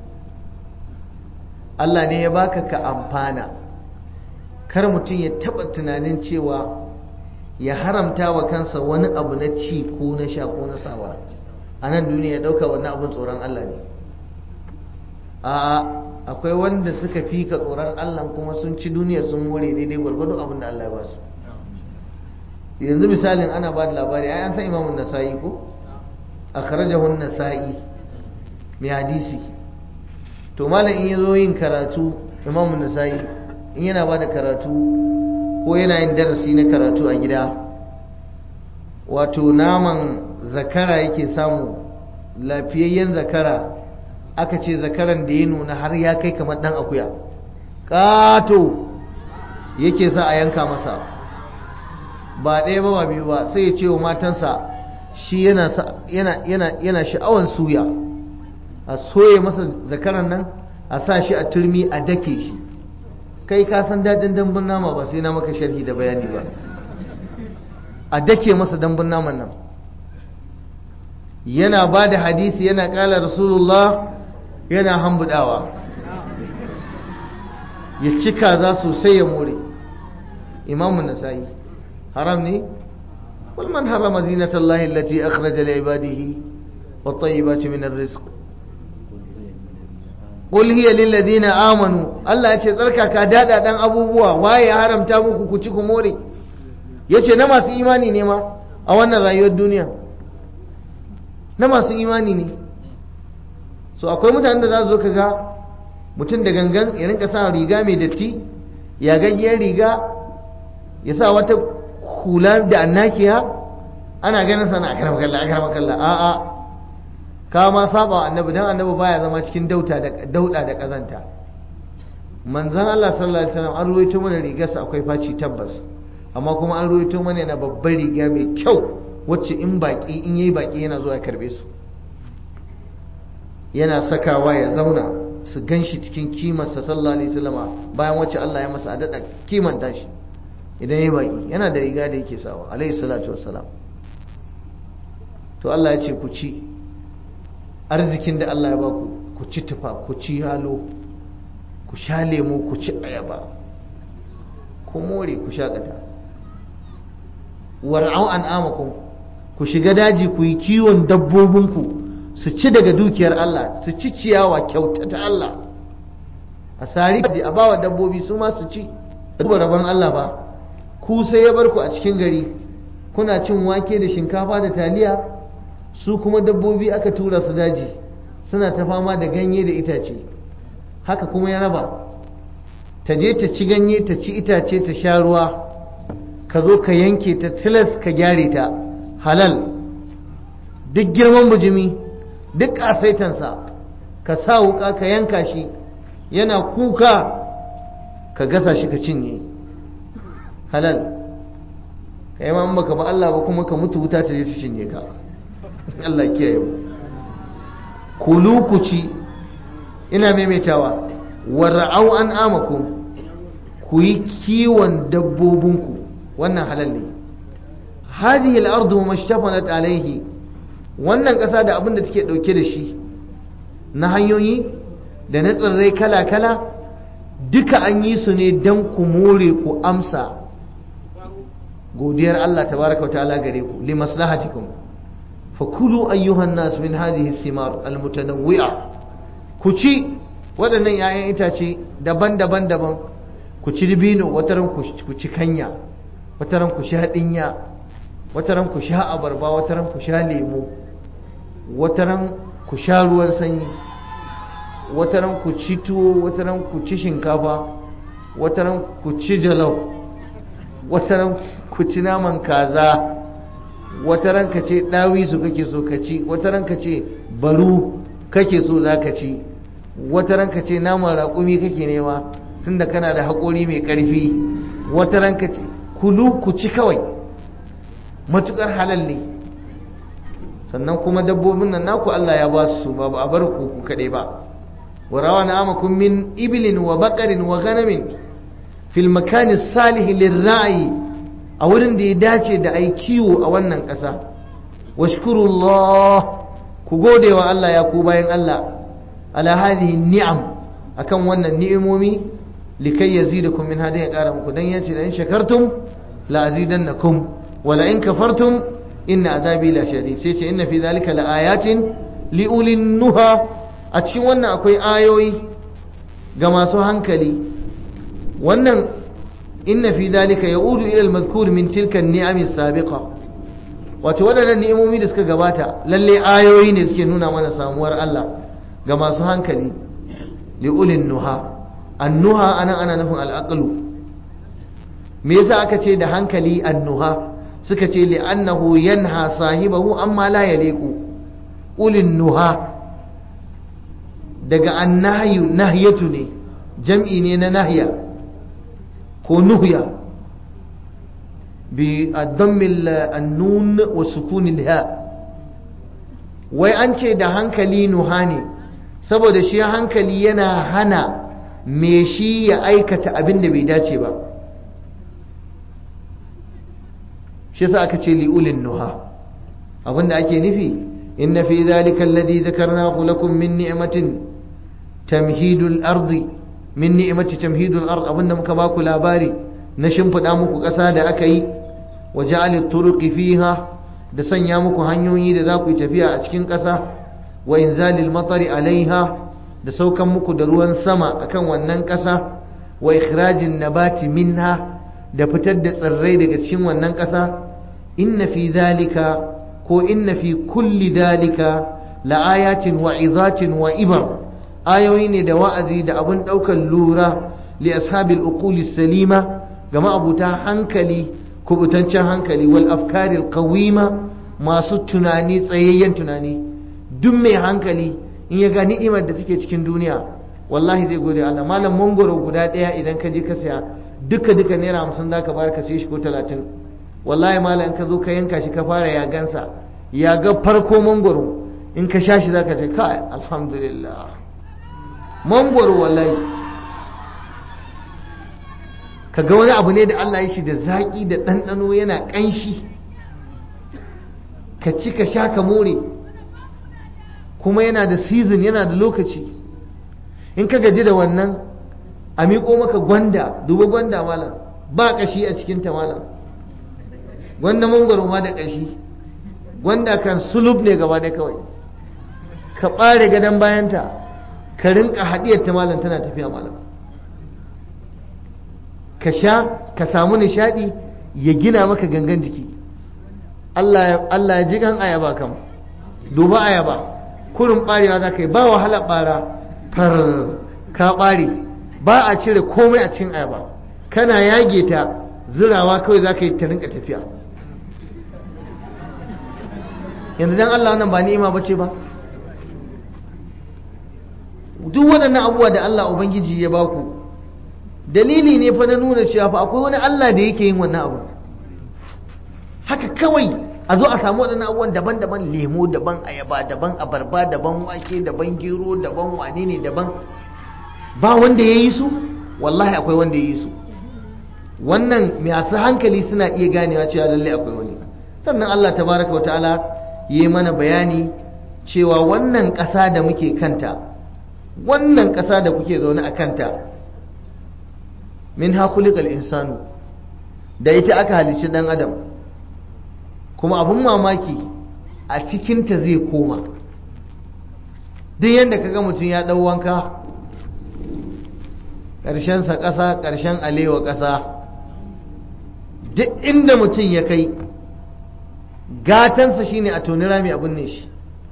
Allah ne ya baka ka amfana kar mutum ya taba tunanin cewa ya haramta wa kansa wani abu na ci ko na sha ko na sawa a nan duniya ya dauka wannan abin tsoron Allah ne a akwai wanda suka fi ka tsoron Allah kuma sun ci duniya sun more daidai gwargwado abin da Allah ya ba su yanzu misalin ana ba da labari ai an san imamun nasa'i ko akhrajahu nasa'i mai hadisi to malam in yazo yin karatu imamun nasa'i in yana ba da karatu ko yana yin darasi na karatu a gida wato naman zakara yake samu lafiyayyen zakara aka ce zakaran da ya nuna har ya kai kamar dan akuya ƙato yake sa a yanka masa ba ɗaya ba ba biyu ba sai ya ce wa matansa shi yana yana sha'awan suya a soye masa zakaran nan a sa shi a turmi a dake shi kai ka san daɗin dambun nama ba sai na maka sharhi da bayani ba a dake masa dambun naman nan yana ba da hadisi yana ƙala rasulullah yana hambudawa ya cika za sosai ya more imamun nasa'i haram ne wal man harama zinatallahi allati akhraja li ibadihi wat tayyibati min arrizq qul hiya lil ladina amanu Allah ya ce tsarkaka dada dan abubuwa waye ya haramta muku ku ci ku more yace na masu imani ne ma a wannan rayuwar duniya na masu imani ne so akwai mutanen da za su zo ka ga mutum da gangan ya rinka sa riga mai datti ya gaggiyar riga ya sa wata hula da annakiya ana ganin sana akar makalla akar makalla a a ka ma saba annabi dan annabi baya zama cikin dauta da dauda da kazanta manzon Allah sallallahu alaihi wasallam an ruwaito mana rigarsa akwai faci tabbas amma kuma an ruwaito mana yana babbar riga mai kyau wacce in baki in yayi baki yana zuwa ya karbe su yana sakawa ya zauna su gan shi cikin kimarsa sallallahu alaihi wasallama bayan wacce Allah ya masa adada kimanta shi idan ya baki yana da riga da yake sawa alaihi salatu wassalam to Allah ya ce ku ci arzikin da Allah ya baku ku ci tufa ku ci halo ku sha lemo ku ci ayaba ku more ku shakata war'au an amakum ku shiga daji ku yi kiwon dabbobinku su ci daga dukiyar Allah su ci ciyawa kyauta ta Allah a sari a bawa dabbobi su ma su ci duba rabon Allah ba ku sai ya bar ku a cikin gari kuna cin wake da shinkafa da taliya su kuma dabbobi aka tura su daji suna ta fama da ganye da itace haka kuma ya raba ta je ta ci ganye ta ci itace ta sha ruwa ka zo ka yanke ta tilas ka gyare ta halal duk girman bujimi duk ƙasaitansa ka sa wuka ka yanka shi yana kuka ka gasa shi ka cinye halal ka yi ma baka ba Allah ba kuma ka mutu wuta ta je ta cinye ka Allah kiyaye mu kulu ku ci ina maimaitawa war'au an amakum ku yi kiwon dabbobinku wannan halal ne hadhihi al-ardu mashtafanat alayhi wannan ƙasa da abin da take ɗauke da shi na hanyoyi da na tsirrai kala-kala duka an yi su ne don ku more ku amsa godiyar Allah tabaraka wa ta'ala gare ku li maslahatikum fakulu ayyuhan nas min hadhihi thimar almutanawwi'a ku ci waɗannan 'ya'yan itace daban-daban daban ku ci dibino wataran ku ci kanya wataran ku sha dinya wataran ku sha abarba wataran ku sha lemo wataran ku sha ruwan sanyi wataran ku ci tuwo wataran ku ci shinkafa wataran ku ci jalof wataran ku ci naman kaza wataran ka ce ɗawisu kake so ka ci wataran ka ce baru kake so za ka ci wataran ka ce naman raƙumi kake nema tunda kana da haƙori mai ƙarfi wataran ka ce kulu ku ci kawai matuƙar halal ne sannan kuma dabbobin nan naku Allah ya ba su ba a bar ku ku kaɗai ba وروى نعمكم من إبل وبقر وغنم في المكان الصالح للرعي أولا دي داتي دا أي كيو أولا كسا واشكروا الله كقودي والله يا كوباين الله على هذه النعم أكم وانا النعمومي لكي يزيدكم من هذه الأرام كدن يأتي لئن شكرتم لأزيدنكم ولئن كفرتم إن عذابي لشديد سيتي إن في ذلك لآيات لأولي النهى a cikin wannan akwai ayoyi ga masu hankali wannan inna fi dalika yaudu ila al-mazkur min tilka an-ni'am as-sabiqa wato wadannan ni'imomi da suka gabata lalle ayoyi ne suke nuna mana samuwar Allah ga masu hankali li ulin nuha an-nuha anan ana nufin al-aqlu me yasa aka ce da hankali an-nuha suka ce li annahu yanha sahibahu amma la yaliqu ulin nuha daga annahyu nahyatu ne jam'i ne na nahya ko nuhya bi addammil annun wa sukunil ha wai an ce da hankali nuha ne saboda shi hankali yana hana me shi ya aikata abin da bai dace ba shi yasa aka ce li'ulin nuha abinda ake nufi inna fi zalika alladhi dhakarnahu lakum min ni'matin tamhidul ardi min ni'mati tamhidul ard abinda muka baku labari na shimfiɗa muku ƙasa da aka yi wa ja'alit turuqi fiha da sanya muku hanyoyi da za ku yi tafiya a cikin ƙasa wa inzalil matari alaiha da saukan muku da ruwan sama akan wannan ƙasa wa ikhrajin nabati minha da fitar da tsirrai daga cikin wannan ƙasa inna fi zalika ko inna fi kulli dalika la'ayatin wa izatin wa ibar ayoyi ne da wa'azi da abun ɗaukar lura li ashabil uquli salima ga ma'abuta hankali kubutancen hankali wal afkaril qawima masu tunani tsayayyen tunani duk mai hankali in ya ga ni'imar da suke cikin duniya wallahi zai gode Allah malam mangoro guda ɗaya idan ka je ka saya duka duka naira hamsin za ka bayar ka sai shi ko talatin wallahi malam in ka zo ka yanka shi ka fara ya gansa ya ga farko mangoro in ka sha shi za ka ce kai alhamdulillah mangoro wallahi ka ga wani abu ne da Allah ya shi da zaƙi da ɗanɗano yana ƙanshi ka ci ka sha ka more kuma yana da season yana da lokaci in ka gaji da wannan a miƙo maka gwanda duba gwanda malam ba ƙashi a cikinta malam gwanda mangwaro ma da ƙashi gwanda kan sulub ne gaba da kawai ka ɓare gadon bayanta ka rinka haɗiyar ta malam tana tafiya malam ka sha ka samu nishaɗi ya gina maka gangan jiki Allah ya ji gan ayaba kam duba ayaba kurin ɓarewa za ka yi ba wahala ɓara far ka ɓare ba a cire komai a cikin ayaba kana yage ta zirawa kawai za ka yi ta rinka tafiya yanzu dan Allah wannan ba ni'ima bace ba duk waɗannan abubuwa da Allah Ubangiji ya baku dalili ne fa na nuna cewa fa akwai wani Allah da yake yin wannan abu haka kawai a zo a samu waɗannan abubuwan daban-daban lemo daban ayaba daban abarba daban wake daban gero daban wane ne daban ba wanda ya yi su wallahi akwai wanda ya yi su wannan masu hankali suna iya ganewa cewa lallai akwai wani sannan Allah tabaraka wa ta'ala yi mana bayani cewa wannan ƙasa da muke kanta wannan ƙasa da kuke zaune a kanta min hakulikal insanu da ita aka halicci ɗan adam kuma abin mamaki a cikinta zai koma duk yadda kaga mutum ya ɗau wanka ƙarshensa ƙasa ƙarshen alewa ƙasa duk inda mutum ya kai gatansa shine a toni rami abin ne shi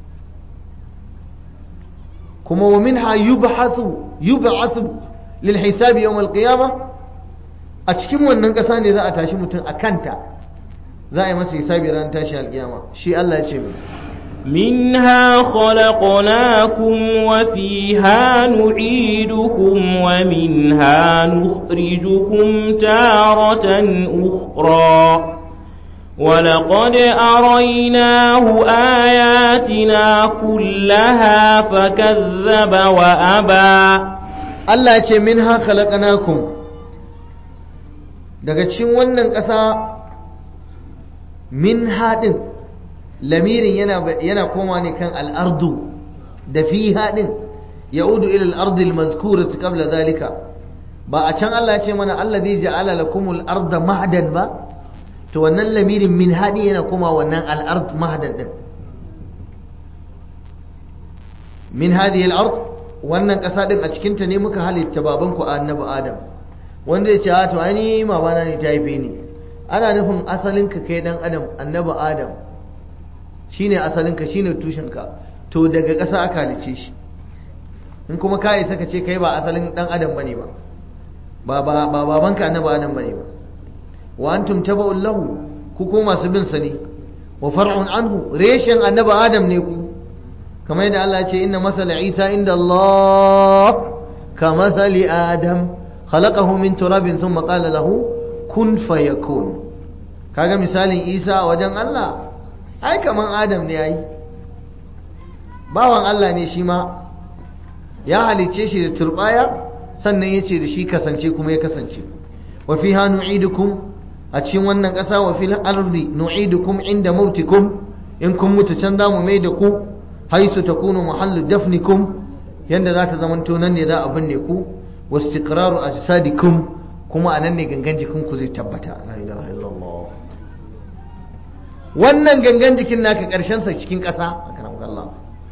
kuma wa minha yubhasu yub'asu lil hisabi yawm al qiyamah a cikin wannan ƙasa ne za a tashi mutum a kanta za a yi masa hisabi ran tashi alƙiyama shi Allah ya ce mu منها خلقناكم وفيها نعيدكم ومنها نخرجكم تارة أخرى ولقد أريناه آياتنا كلها فكذب وأبى Allah ya ce minha khalaqnakum daga cikin wannan ƙasa min haɗin lamirin yana yana koma ne kan al'ardu da fi haɗin ya'udu ila al'ardi al-mazkurati qabla zalika ba a can Allah ya ce mana alladhi ja'ala lakumul arda mahdan ba to wannan lamirin min haɗi yana koma wannan al'ard mahdan din min hadhihi al-ard wannan ƙasa din a cikin ta ne muka halitta babanku annabi adam wanda ya ce a to ai mamana ne ta haife ni ana nufin asalin ka kai dan adam annabi adam shine asalin ka shine tushen ka to daga ƙasa aka halice shi in kuma ka isa ka ce kai ba asalin dan adam bane ba ba ba babanka annabi adam bane ba wa antum tabu'un lahu ku ko masu bin sa ne wa far'un anhu reshen annabi adam ne ku kamar yadda Allah ya ce inna masala Isa inda Allah ka masali Adam khalaqahu min turabin thumma qala lahu kun fayakun kaga misalin Isa a wajen Allah ai kaman Adam ne yayi bawan Allah ne shi ma ya halice shi da turbaya sannan ya ce da shi kasance kuma ya kasance wa fiha nu'idukum a cikin wannan ƙasa wa fil ardi nu'idukum inda mautikum in kun mutu can za mu mai da ku haisu takunu mahallu dafnikum yanda za ta zamanto nan ne za a binne ku wa istiqraru ajsadikum kuma a nan ne gangan jikin ku zai tabbata la ilaha illallah wannan gangan jikin naka karshen sa cikin ƙasa akramakallah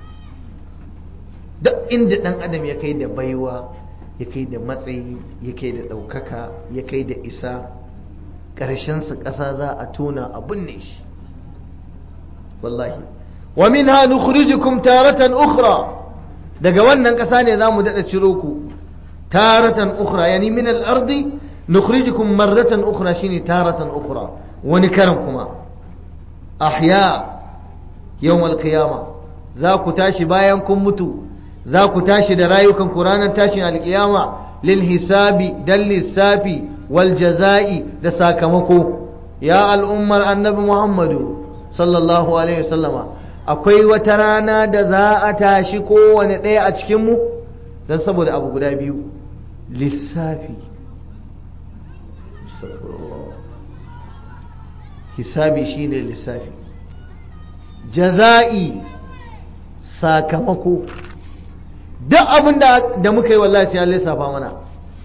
duk inda dan adam ya kai da baiwa ya kai da matsayi ya kai da ɗaukaka ya kai da isa ƙarshensa ƙasa za a tona a binne shi wallahi wa minha nukhrijukum taratan ukhra daga wannan ƙasa ne zamu dada ciro ku taratan ukhra yani min al-ardi nukhrijukum marratan ukhra shine taratan ukhra wani karan kuma ahya yawm al-qiyama za ku tashi bayan kun mutu za ku tashi da rayukan ku ranar tashin alkiyama lil hisabi dal lissafi wal jaza'i da sakamako ya al'ummar annabi muhammadu sallallahu alaihi wasallama akwai wata rana da za a tashi kowane ɗaya a cikinmu don saboda abu guda biyu lissafi hisabi shine lissafi jaza'i sakamako duk abin da muka yi wallahi sai an lissafa mana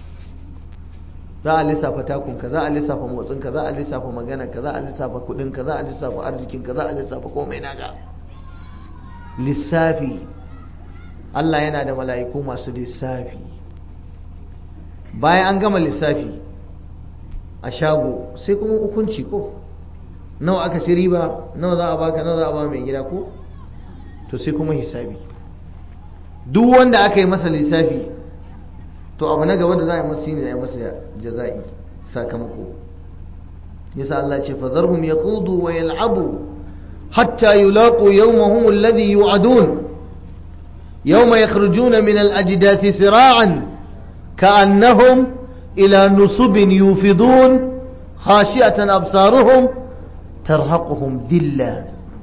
za a lissafa takunka za a lissafa motsinka za a lissafa maganarka za a lissafa kudinka za a lissafa arzikinka za a lissafa komai naka lissafi Allah yana da mala'iku masu lissafi bayan an gama lissafi a shago sai kuma hukunci ko nawa aka ci riba nawa za a baka nawa za a ba mai gida ko to sai kuma hisabi duk wanda aka yi masa lissafi to abu na gaba da za a yi masa shine ya masa jaza'i sakamako yasa Allah ce fadharhum yaqudu wa yal'abu hatta yulaqu yawmahum alladhi yu'adun yawma yakhrujuna min al-ajdathi sira'an ka'annahum ila nusubin yufidun khashi'atan absaruhum tarhaquhum dhillah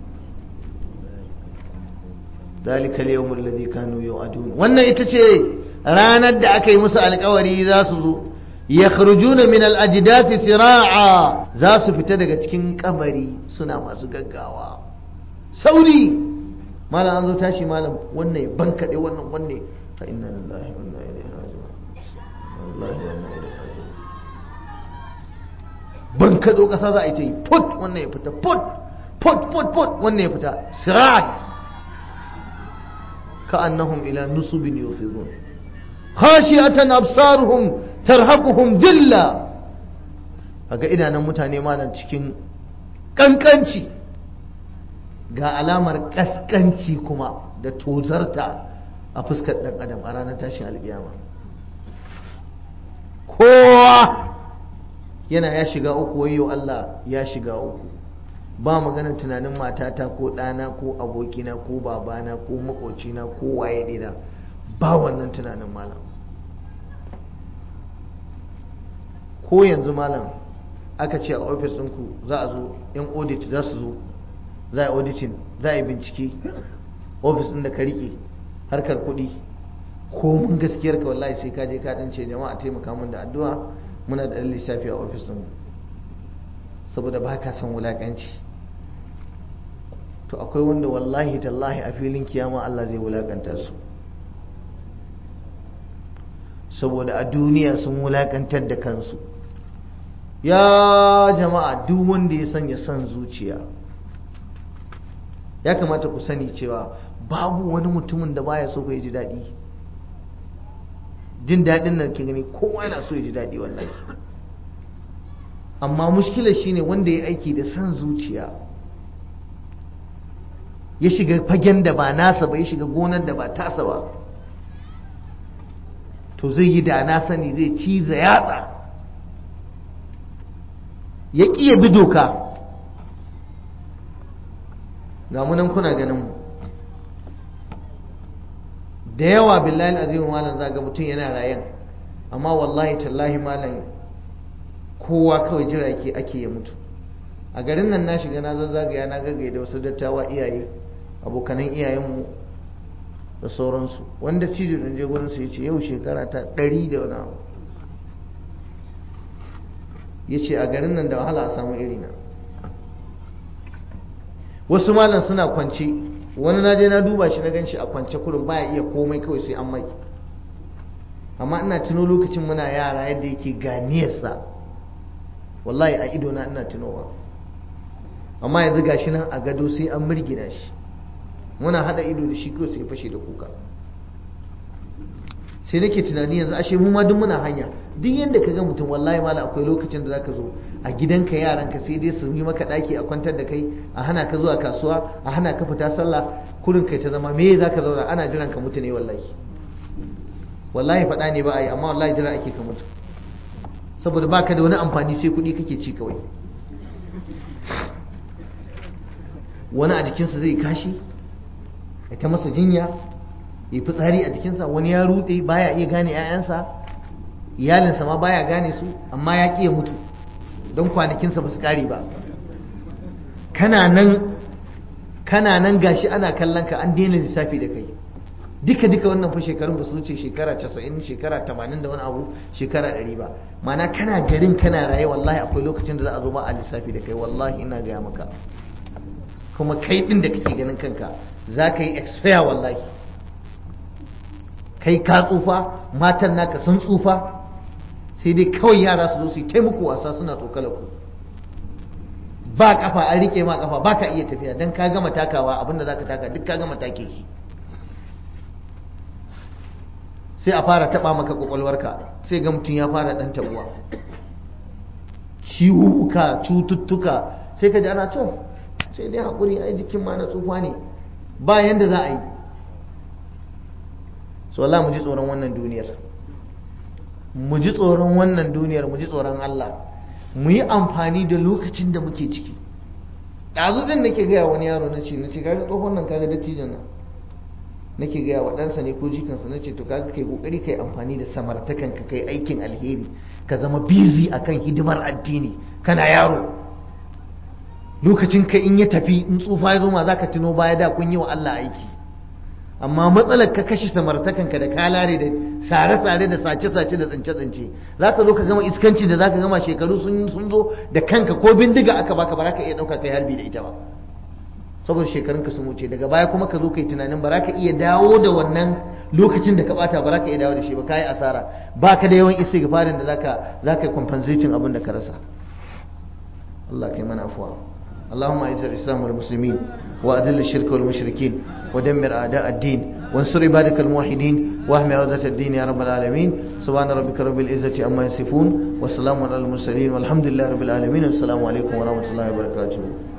ذلك اليوم الذي كانوا يوعدون wannan ita ce ranar da aka yi musu alkawari za su zo ya kharujuna min al-ajdathi sira'a za su fita daga cikin kabari suna masu gaggawa sauri malam an zo tashi malam wannan ya bankaɗe wannan wanne fa inna lillahi wa inna ilaihi raji'un wallahi wa inna ilaihi raji'un bankaɗo ƙasa za a yi ta yi put wannan ya fita put put put put wannan ya fita sirat كأنهم إلى نصب يوفضون خاشعة أبصارهم ترهقهم ذلة kaga idanun mutane malam cikin kankanci ga alamar kaskanci kuma da tozarta a fuskar dan adam a ranar tashin alkiyama kowa yana ya shiga uku wayo Allah ya shiga uku ba magana tunanin matata ko ɗana ko abokina ko babana ko makocina ko waye ɗina ba wannan tunanin malam ko yanzu malam aka ce a ofis ɗinku za a zo yan audit za su zo za a yi auditing za a yi bincike ofis ɗin da ka riƙe harkar kuɗi ko mun gaskiyar ka wallahi sai ka je ka ɗance jama'a taimaka min da addu'a muna da ɗan lissafi a ofis ɗinmu saboda ba ka son wulaƙanci to akwai wanda wallahi tallahi a filin kiyama Allah zai wulaƙanta su saboda a duniya sun wulaƙantar da kansu ya jama'a duk wanda ya sanya son zuciya ya kamata ku sani cewa babu wani mutumin da baya so ya ji daɗi jin daɗin nan ke gani kowa yana so ya ji daɗi wallahi amma mushkilar shine wanda ya aiki da son zuciya ya shiga fagen da ba nasa ba ya shiga gonar da ba tasa ba to zai yi da na sani zai ciza yatsa ya ƙiya bi doka ga munan kuna ganin mu da yawa billahi azimin malam zaga mutum yana rayan amma wallahi tallahi malam kowa kawai jira ke ake ya mutu a garin nan na shiga na zazzagaya na gaggai da wasu dattawa iyaye abokanan iyayenmu da sauransu wanda cijo ɗin je gurinsu ya ce yau shekara ta ɗari da wani abu ya ce a garin nan da wahala a samu irina wasu malam suna kwance wani na je na duba shi na gan shi a kwance kurin baya iya komai kawai sai an mai amma ina tuno lokacin muna yara yadda yake ganiyarsa wallahi a idona ina tunowa amma yanzu gashi nan a gado sai an mirgina shi muna hada ido da shi kawai sai fashe da kuka sai nake tunani yanzu ashe mu ma duk muna hanya duk yanda ka ga mutum wallahi mala akwai lokacin da zaka zo a gidanka yaranka sai dai su yi maka daki a kwantar da kai a hana ka zuwa kasuwa a hana ka fita sallah kurin kai ta zama me zaka zauna ana jiran ka mutu ne wallahi wallahi faɗa ne ba a yi amma wallahi jira ake ka mutu saboda baka da wani amfani sai kuɗi kake ci kawai wani a jikinsa zai kashi ya ta masa jinya ya fitsari a jikinsa wani ya rude baya iya gane 'ya'yansa iyalinsa ma baya gane su amma ya ƙi ya mutu don kwanakinsa ba su ƙare ba kana nan kana nan gashi ana kallon ka an daina lissafi da kai duka duka wannan fa shekarun ba su wuce shekara 90 shekara 80 da wani abu shekara 100 ba mana kana garin kana raye wallahi akwai lokacin da za a zo ba a lissafi da kai wallahi ina gaya maka kuma kai din da kake ganin kanka za ka yi expire wallahi kai ka tsufa matan naka sun tsufa sai dai kawai yara su zo su yi taimako wasa suna tsokala ku ba kafa an rike ma kafa ba ka iya tafiya don ka gama takawa abinda za ka taka duk ka gama take shi sai a fara taba maka kwakwalwarka sai ga mutum ya fara dan tabuwa ciwuka cututtuka sai ka ji ana to sai dai haƙuri ai jikin ma na tsufa ne ba yanda za a yi so Allah mu ji tsoron wannan duniyar mu ji tsoron wannan duniyar mu ji tsoron Allah mu yi amfani da lokacin da muke ciki ɗazu ɗin nake gaya wani yaro na ce na ce kaga tsohon nan kaga dattijon nan nake gaya wa ɗansa ne ko jikansa na ce to kaga kai kokari kai amfani da samartakan ka kai aikin alheri ka zama busy akan hidimar addini kana yaro lokacin ka in ya tafi in tsufa ya zo ma zaka tuno baya da kun yi wa Allah aiki amma matsalar ka kashe samartakan ka da kalare da sare-sare da sace-sace da tsince-tsince za ka zo ka gama iskanci da za ka gama shekaru sun zo da kanka ko bindiga aka baka ba za ka iya ɗauka kai harbi da ita ba saboda shekarunka sun wuce daga baya kuma ka zo kai tunanin ba za ka iya dawo da wannan lokacin da ka bata ba za ka iya dawo da shi ba ka yi asara ba ka da yawan isi gafarin da zaka zaka compensating abin da ka rasa Allah kai mana afuwa اللهم اعز الاسلام والمسلمين واذل الشرك والمشركين ودمر اعداء الدين وانصر عبادك الموحدين واحمي عودة الدين يا رب العالمين سبحان ربك رب العزة عما يصفون والسلام على المرسلين والحمد لله رب العالمين والسلام عليكم ورحمة الله وبركاته